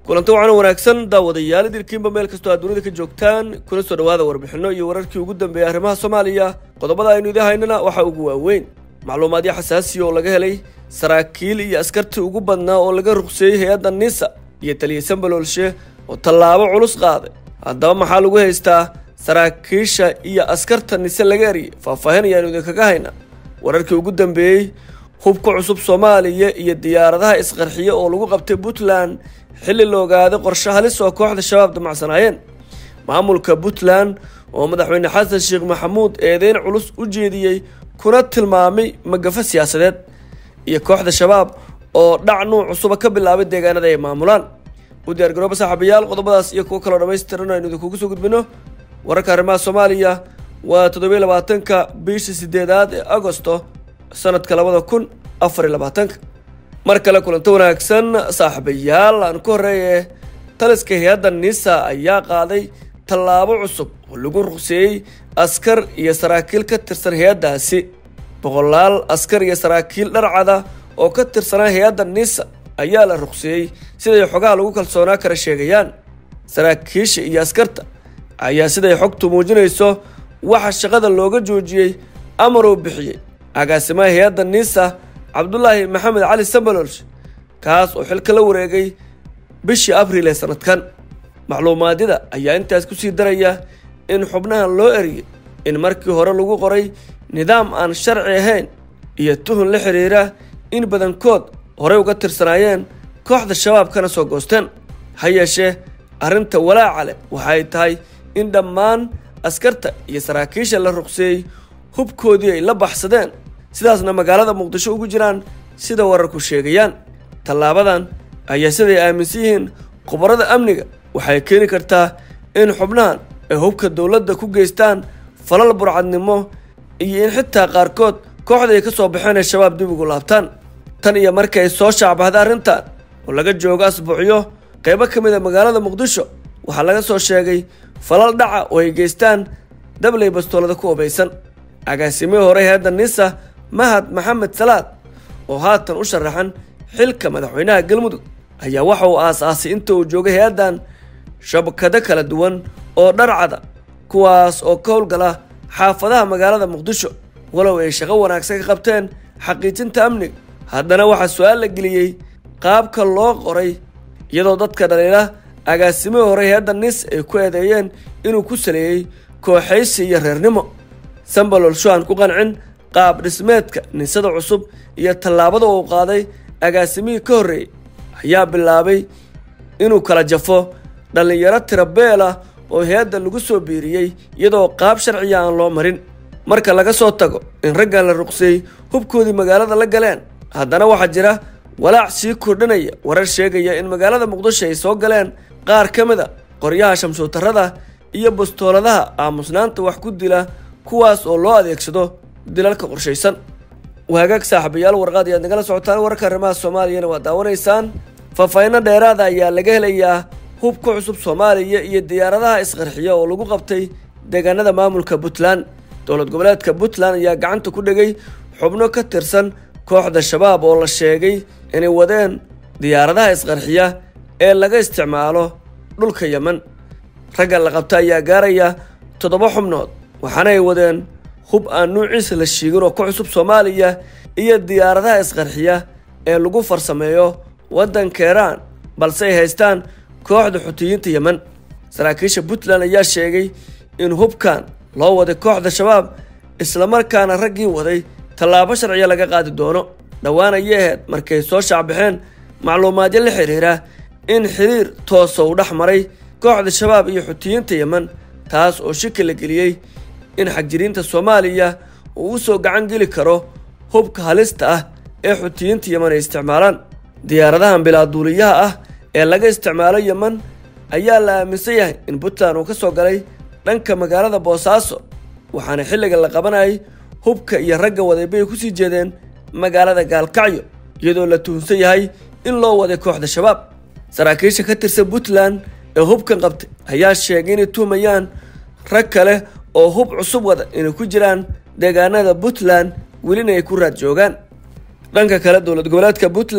kulanti wacan wanaagsan daawadayaal idilkiinba meel kastoo aad dunida ka joogtaan kuna soo dhawaada warbixinno iyo wararkii ugu dambeeyay arrimaha soomaaliya qodobada aynu idin haynana waxaa ugu waaweyn macluumaadyo xasaasiya oo laga helay saraakiil iyo askartii ugu badnaa oo laga ruqseeyey hay-adda nisa iyo taliya sambaloolshe oo tallaabo culus qaaday haddaba maxaa lagu haystaa saraakiisha iyo askarta nise laga eriyay faahfaahin ayaanu idinkaga haynaa wararkii ugu dambeeyey hubka cusub soomaaliya iyo diyaaradaha isqarxiye oo lagu qabtay puntland xilli la ogaaday qorshe halis oo kooxda shabaab damacsanaayeen maamulka puntland oo madaxweyne xasan sheekh maxamuud eedeyn culus u jeediyey kuna tilmaamay magafa siyaasadeed iyo kooxda shabaab oo dhac nuuc cusuba ka bilaabay deegaanada ay maamulaan u diyaargarooba saaxiibayaal qodobadaas iyo kuwo kaloo dhammaystiran aynu idinkugu soo gudbino wararka arrimaha soomaaliya waa toddobiyo labaatanka bishii sideedaad ee agosto sanadka labada kun afar iyo labaatanka mar kale kulanto wanaagsan saaxiibayaal aan ku horeeye taliska hay-adda nisa ayaa qaaday tallaabo cusub oo lagu ruqseeyey askar iyo saraakiil ka tirsan hay-addaasi boqolaal askar iyo saraakiil dharcada oo ka tirsanaa hay-adda nisa ayaa la ruqseeyey siday xogaha lagu kalsoonaa kara sheegayaan saraakiisha iyo askarta ayaa siday xogtu muujinayso waxa shaqada looga joojiyey amar uu bixiyey agaasimaha hay-adda nisa cabdulaahi maxamed cali sambalolsh kaas oo xilka la wareegay bishii abriil ee sanadkan macluumaadyada ayaa intaas kusii daraya in xubnahan loo eriyey in markii hore lagu qoray nidaam aan sharci ahayn iyo tuhun la xiriira in badankood horey uga tirsanaayeen kooxda shabaab kana soo goosteen ha yeeshee arrinta walaaca leh waxay tahay in dhammaan askarta iyo saraakiisha la ruqseeyey hubkoodii ay la baxsadeen sidaasna magaalada muqdisho ugu jiraan sida wararku sheegayaan tallaabadan ayaa siday aaminsan yihiin khubarada amniga waxay keeni kartaa in xubnahan ay hubka dowladda ku geystaan falal burcadnimo iyo in xitaa qaarkood kooxda ay ka soo baxeen ay shabaab dib ugu laabtaan tan iyo markii ay soo shaacbahday arrintan oo laga joogo asbuucyo qaybo ka mid a magaalada muqdisho waxaa laga soo sheegay falal dhaca oo ay geystaan dabley bastoolada ku obaysan agaasimihii hore hay-adda nisa mahad maxamed salaad oo haatan u sharaxan xilka madaxweynaha galmudug ayaa waxa uu aas-aasay inta uu joogay hay-addan shabakado kala duwan oo dharcada kuwaas oo ka howlgala xaafadaha magaalada muqdisho walow ay shaqo wanaagsan ka qabteen xaqiijinta amniga haddana waxaa su-aal la geliyey qaabka loo qoray iyadoo dadka dhaliila agaasimihii hore hay-adda nis ay ku eedeeyeen inuu ku saleeyey kooxaysi iyo reernimo sambalolsho aan ku qancin qaab dhismeedka nisada cusub iyo tallaabada uu qaaday agaasimihii ka horreeyey ayaa bilaabay inuu kala jafo dhallinyaro tira beel ah oo hay-adda lagu soo biiriyey iyadoo qaab sharciya aan loo marin marka laga soo tago in raggan la ruqseeyey hubkoodii magaalada la galeen haddana waxaa jira walaac sii kordhinaya warar sheegaya in magaalada muqdisho ay soo galeen qaar ka mid a qoryaha shamshuutarada iyo bastooladaha aamusnaanta wax ku dila kuwaas oo loo adeegsado dilalka qorshaysan waagaag saaxiibayaal warqaad ayaad nagala socotaan wararka arrimaha soomaaliyana waa daawanaysaan faahfaahinno dheeraada ayaa laga helayaa hubka cusub soomaaliya iyo diyaaradaha isqarxiya oo lagu qabtay deegaanada maamulka puntland dowlad goboleedka puntland ayaa gacanta ku dhigay xubno ka tirsan kooxda shabaab oo la sheegay inay wadeen diyaaradaha isqarxiya ee laga isticmaalo dhulka yemen ragga la qabta ayaa gaaraya toddoba xubnood waxaana ay wadeen hub aan nuuciisa la sheegin oo ka cusub soomaaliya iyo diyaaradaha isqarxiya ee lagu farsameeyo waddanka iiraan balse ay haystaan kooxda xutiyiinta yemen saraakiisha puntland ayaa sheegay in hubkan loo waday kooxda shabaab islamarkaana raggii waday tallaabo sharciya laga qaadi doono dhowaan ayay ahayd markay soo shaacbaxeen macluumaadyo la xiriira in xiriir toosa uu dhex maray kooxda shabaab iyo xutiyiinta yemen taas oo shiki la geliyey in xagjiriinta soomaaliya uu u soo gacan geli karo hubka halista ah ee xutiyiinta yemen ay isticmaalaan diyaaradahan bilaaduuliyaha ah ee laga isticmaalo yemen ayaa la aaminsan yahay in puntland uu ka soo galay dhanka magaalada boosaaso waxaana xilliga la qabanayay hubka iyo ragga waday ay kusii jeedeen magaalada gaalkacyo iyadoo la tuhunsan yahay in loo waday kooxda shabaab saraakiisha ka tirsan puntland ee hubkan qabtay ayaa sheegay inay tuhmayaan rag kale oo hub cusub wada inay ku jiraan deegaanada puntland welina ay ku raad joogaan dhanka kale dowlad goboleedka puntland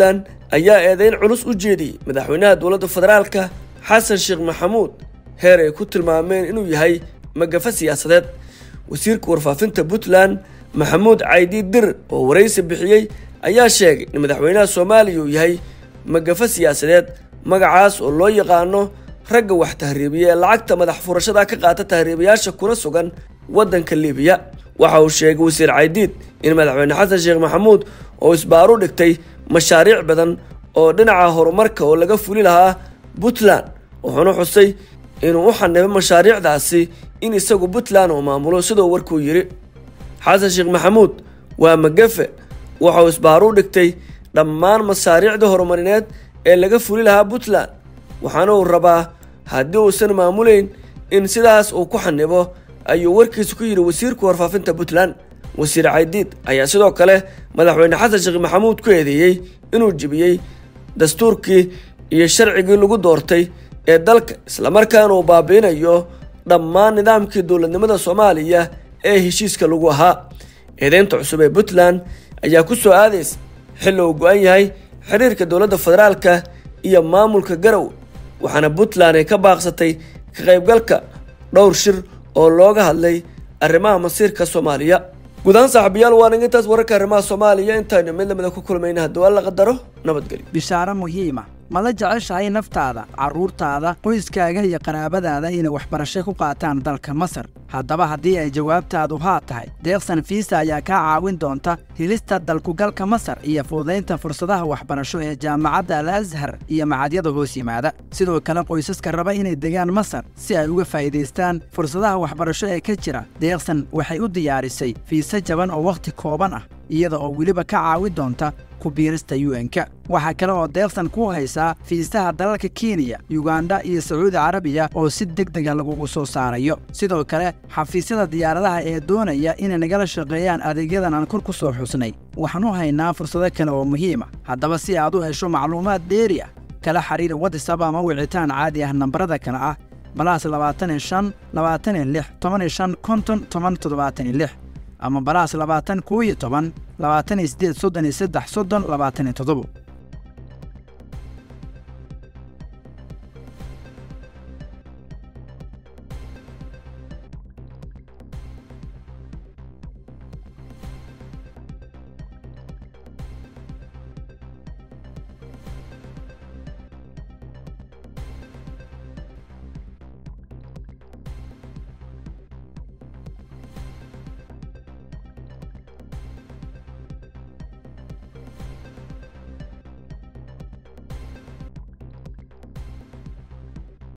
ayaa eedeyn culus u jeediyey madaxweynaha dowladda federaalka xasan sheekh maxamuud heer ay ku tilmaameen inuu yahay magafa siyaasadeed wasiirka warfaafinta puntland maxamuud caydi dir oo waraysi bixiyey ayaa sheegay in madaxweynaha soomaaliya uu yahay magafa siyaasadeed magacaas oo loo yaqaano ragga wax tahriibiya ee lacagta madax furashada ka qaata tahriibayaasha kuna sugan waddanka liibiya waxa uu sheegay wasiir caydiid in madaxweyne xasan sheekh maxamuud oo isbaaru dhigtay mashaariic badan oo dhinaca horumarka oo laga fuli lahaa puntland wuxuuna xusay inuu u xanibay mashaariicdaasi in isagu puntland uu maamulo sidoo warkuu yidhi xasan sheekh maxamuud waa magafe waxauu isbaaru dhigtay dhammaan mashaariicda horumarineed ee laga fuli lahaa puntland waxaana uu rabaa haddii uusan maamulayn in sidaas uu ku xanibo ayuu warkiisa ku yidhi wasiirka warfaafinta puntland wasiir caydiid ayaa sidoo kale madaxweyne xasan sheekh maxamuud ku eedeeyey inuu jebiyey dastuurkii iyo sharcigii lagu doortay ee dalka islamarkaana uu baabiinayo dhammaan nidaamkii dowladnimada soomaaliya ee heshiiska lagu ahaa eedeynta cusub ee puntland ayaa ku soo aadaysa xilli uu go-an yahay xiriirka dowladda federaalka iyo maamulka garowe waxaana puntland ay ka baaqsatay ka qaybgalka dhowr shir oo looga hadlay arrimaha masiirka soomaaliya guud ahaan saaxiibayaal waa nig intaas wararka arrimaha soomaaliya intaynu mid lamida ku kulmayna haddii waa la qadaro nabadgelyo bishaaro muhiima ma la jeceshahay naftaada carruurtaada qoyskaaga iyo qaraabadaada inay waxbarasho ku qaataan dalka masar haddaba haddii ay jawaabtaadu haa tahay deeqsan fiisa ayaa kaa caawin doonta helista dalkugalka masar iyo fududaynta fursadaha waxbarasho ee jaamacadda al ashar iyo macadyada hoos yimaada sidoo kale qoysaska raba inay degaan masar si ay uga faa'iidaystaan fursadaha waxbarasho ee ka jira deeqsan waxay u diyaarisay fiise jaban oo wakhti kooban ah iyada oo weliba ka caawin doonta ku biirista un-ka waxaa kale oo deeqsan ku haysaa fiisaha dalalka kenya yuganda iyo sacuudi carabiya oo si deg dega lagugu soo saarayo sidoo kale xafiisyada diyaaradaha ee doonaya inay nagala shaqeeyaan adeegyadan aan kor ku soo xusnay waxaan u haynaa fursado kale oo muhiima haddaba si aad u hesho macluumaad dheeri ah kala xiriir watisab ama wicitaan caadi ah nambarada kale ah balaas labaatan iyo shan labaatan iyo lix toban iyo shan konton toban toddobaatan iyo lix ama balaas labaatan koo iyo toban labaatan iyo siddeed soddon iyo saddex soddon labaatan iyo toddobo